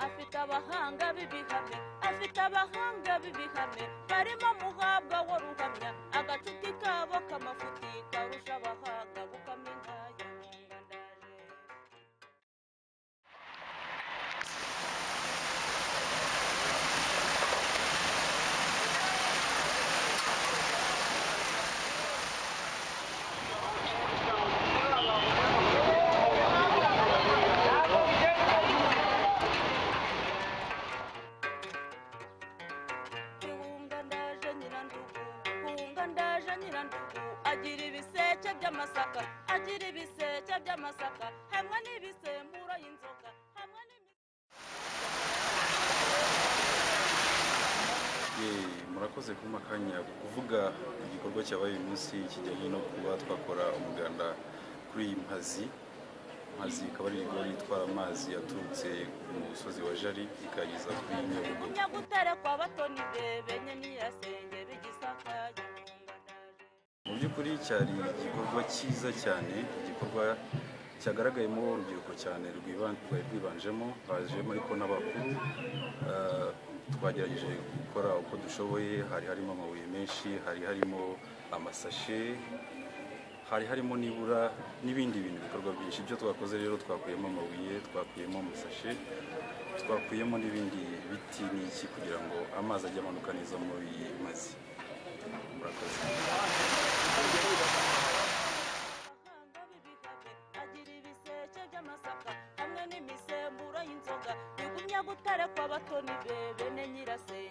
afite abahanga b'ibihamya afite abahanga b'ibihamya barimo muhabwa wo ruhamya agacuti kabo k'amafuti karusha abahanga gukamya ingaya Nkumva ndaje. Hunga ndaje nyirandugu hunga ndaje nyirandugu agira ibiseke by'amasaka agira ibiseke by'amasaka hamwe n'ibisemura y'inzoga hamwe n'imi- Ye, murakoze kumpa akanya ko kuvuga igikorwa cyabaye uyu munsi kijyanye no kuba twakora umuganda kuri iyi mpazi mpazi ikaba ari rigori itwara amazi yaturutse mu musozi wa jari ikageza kuri nyabugogo munyagutare kwa batoni be benye n'iyasenge b'igisaka mu by'ukuri cyari igikorwa cyiza cyane igikorwa cyagaragayemo urubyiruko cyane rwiban- rwari rwibanjemo bajemo ariko n'abakuru Ah, twagerageje gukora uko dushoboye hari harimo amabuye menshi hari harimo amasashe hari harimo nibura n'ibindi bintu ibikorwa byinshi ibyo twakoze rero twakuyemo amabuye twakuyemo amasashe twakuyemo n'ibindi biti n'iki kugira ngo amazi ajye amanuka neza muri iyi mazi murakoze abahanga b'ibihabe agira ibiseke by'amasaka hamwe n'imisemburo y'inzoga bigumya gutare kwa batoni be bene nyirasenge